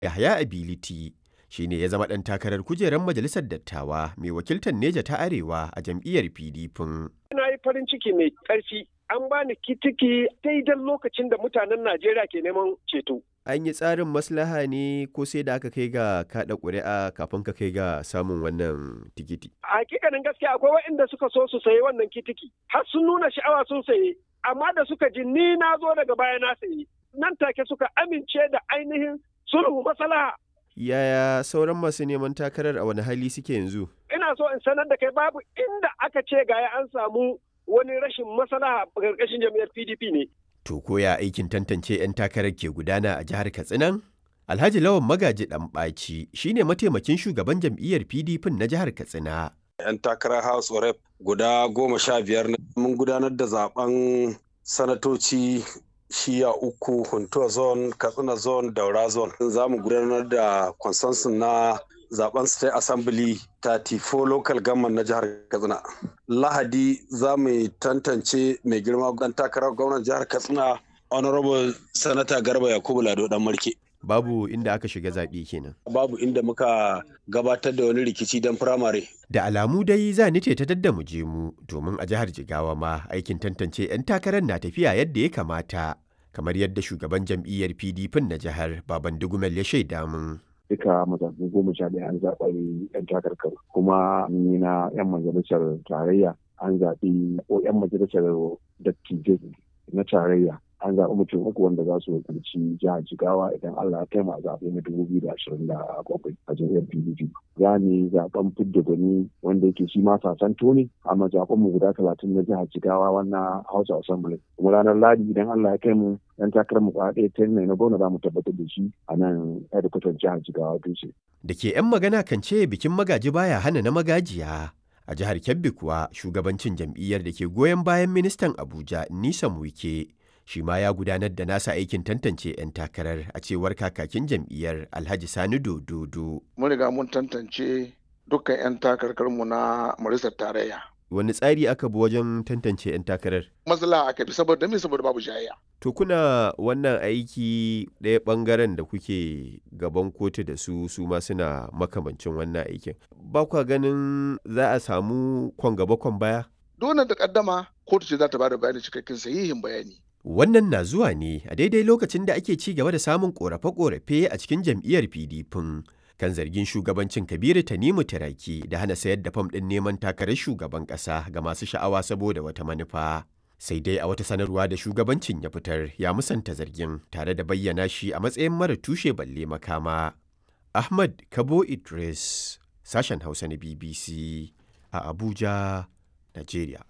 Yahaya Ability shi ne ya zama ɗan takarar kujerar Majalisar Dattawa mai wakiltar Neja ta Arewa a jam'iyyar PDP. Na yi farin ciki mai ƙarfi an bani kitiki daidai lokacin da mutanen Najeriya ke neman ceto. An yi tsarin maslaha ne ko sai da aka kai ga kaɗa ƙuri'a kafin ka kai ga samun wannan tikiti? A hakikanin gaskiya akwai waɗanda suka so su sayi wannan kitiki har sun nuna sha'awa sun saye amma da suka ji ni na zo daga baya na sayi nan take suka amince da ainihin sulhu maslaha. Yaya sauran masu neman takarar a wani hali suke yanzu? Ina so in sanar da kai babu inda aka ce gaya an samu wani rashin maslaha a ƙarƙashin jam'iyyar PDP ne. To koya aikin tantance 'yan takarar ke gudana a jihar Katsinan? Alhaji Lawan Magaji Ɗanɓaci shi ne mataimakin shugaban jam'iyyar PDP na jihar Katsina. 'Yan takarar House of Rep guda goma sha biyar mun gudanar da zaben sanatoci shiya uku huntuwa zone katsina zone daura zone za mu gudanar da consensus na zaben state assembly 34 local government na jihar katsina lahadi za mu tantance mai girma dan takarar gwamnan jihar katsina honorable senator garba yakubu lado dan marke Babu inda aka shiga zaɓe kenan. babu inda muka gabatar da wani rikici don firamare Da alamu dai za ni ce ta dadda mu je mu domin a jihar Jigawa ma aikin tantance 'yan takarar na tafiya yadda ya kamata. Kamar yadda shugaban jam'iyyar PDP na jihar Baban Dugumel ya shaida mun. duka mazaɓu goma sha ɗaya an zaɓi 'yan takarkar kuma ni na 'yan majalisar tarayya an zaɓi ko 'yan majalisar dattijai na tarayya an zaɓi mutum uku wanda za su wakilci jihar jigawa idan allah ya kai mu a zaɓe na dubu biyu da ashirin da bakwai a jam'iyyar pdp za mu yi zaɓen fidda gwani wanda yake shi ma sasanto ne amma zaɓen mu guda talatin na jihar jigawa wannan house assembly kuma ranar ladi idan allah ya kai mu yan takarar mu ɗaya ta na gwamna za mu tabbatar da shi a nan hedikwatar jihar jigawa dutse. Da ke 'yan magana kan ce bikin magaji baya hana na magajiya. A jihar Kebbi kuwa shugabancin jam'iyyar da ke goyon bayan ministan Abuja Nisan Wike shi ma ya gudanar da nasa aikin tantance 'yan takarar a cewar kakakin jam'iyyar Alhaji Sani Dododo. mun riga mun tantance dukkan 'yan takarkarmu na majalisar tarayya Wani tsari aka bi wajen tantance 'yan takarar? matsala aka bi saboda me saboda babu jayayya To kuna wannan aiki ɗaya ɓangaren da kuke gaban kotu da su su ma suna makamancin wannan aikin. Ba kwa ganin za a samu kwan gaba kwan baya? dole da kaddama kotu ce za ta bada bayani cikakken sahihin bayani Wannan na zuwa ne a daidai lokacin da ake ci gaba da samun ƙorafe-ƙorafe a cikin jam'iyyar PDP kan zargin shugabancin Kabiru Tanimu Taraki da hana sayar da fam ɗin neman takarar shugaban ƙasa ga masu sha'awa saboda wata manufa. Sai dai a wata sanarwa da shugabancin ya fitar ya musanta zargin tare da bayyana shi a matsayin mara tushe balle makama. Ahmad Kabo Idris, sashen Hausa na BBC a Abuja, Najeriya.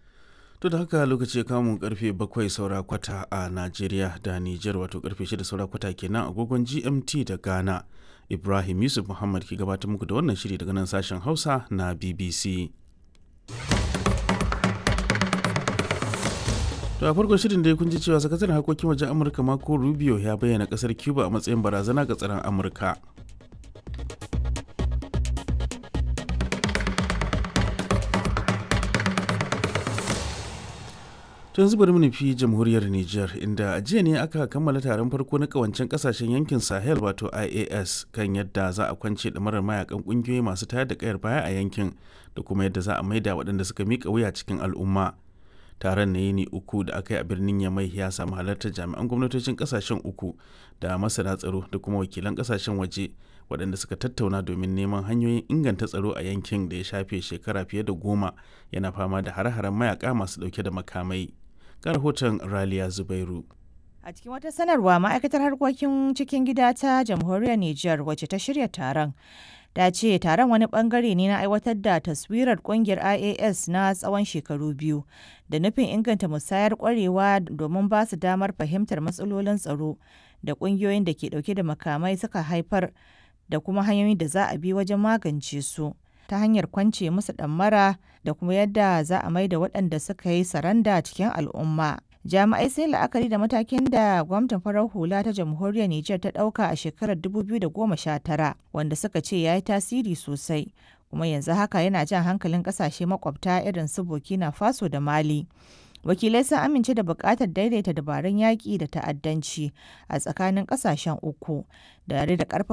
To da haka lokaci ya kamun karfe bakwai saura kwata a Najeriya da Nijar wato karfe shida saura kwata kenan agogon GMT da Ghana. Ibrahim Yusuf Muhammad ke gabatar muku da wannan shiri daga nan sashen Hausa na BBC. To a farkon shirin da kun ji cewa sakataren harkokin wajen Amurka Marco Rubio ya bayyana kasar Cuba a matsayin barazana ga tsaron Amurka. To yanzu bari mu nufi jamhuriyar Nijar inda a jiya ne aka kammala taron farko na kawancen kasashen yankin Sahel wato IAS kan yadda za a kwance ɗamarar mayakan ƙungiyoyi masu tayar da kayar baya a yankin da kuma yadda za a maida waɗanda suka miƙa wuya cikin al'umma. Taron na yini uku da aka yi a birnin Yamai ya samu halartar jami'an gwamnatocin kasashen uku da masana tsaro da kuma wakilan kasashen waje waɗanda suka tattauna domin neman hanyoyin inganta tsaro a yankin da ya shafe shekara fiye da goma yana fama da hare-haren mayaka masu ɗauke da makamai. ga rahoton Raliya Zubairu. A cikin wata sanarwa ma'aikatar harkokin cikin gida ta jamhuriyar Nijar wacce ta shirya taron. Ta ce taron wani bangare ne na aiwatar da taswirar kungiyar IAS na tsawon shekaru biyu da nufin inganta musayar kwarewa domin ba su damar fahimtar matsalolin tsaro da kungiyoyin da ke dauke da makamai suka haifar da kuma hanyoyin da za a bi wajen magance su. ta hanyar kwance musu ɗammara da kuma yadda za a maida waɗanda suka yi saranda cikin al'umma. Jami'ai sai la'akari da matakin da gwamnatin farar hula ta jamhuriyar Nijar ta ɗauka a shekarar 2019 wanda suka ce ya yi tasiri sosai kuma yanzu haka yana jan hankalin ƙasashe makwabta irin su Burkina Faso da Mali. wakilai sun amince da buƙatar daidaita dabarun yaƙi da ta'addanci a tsakanin ƙasashen uku da da ƙarfafa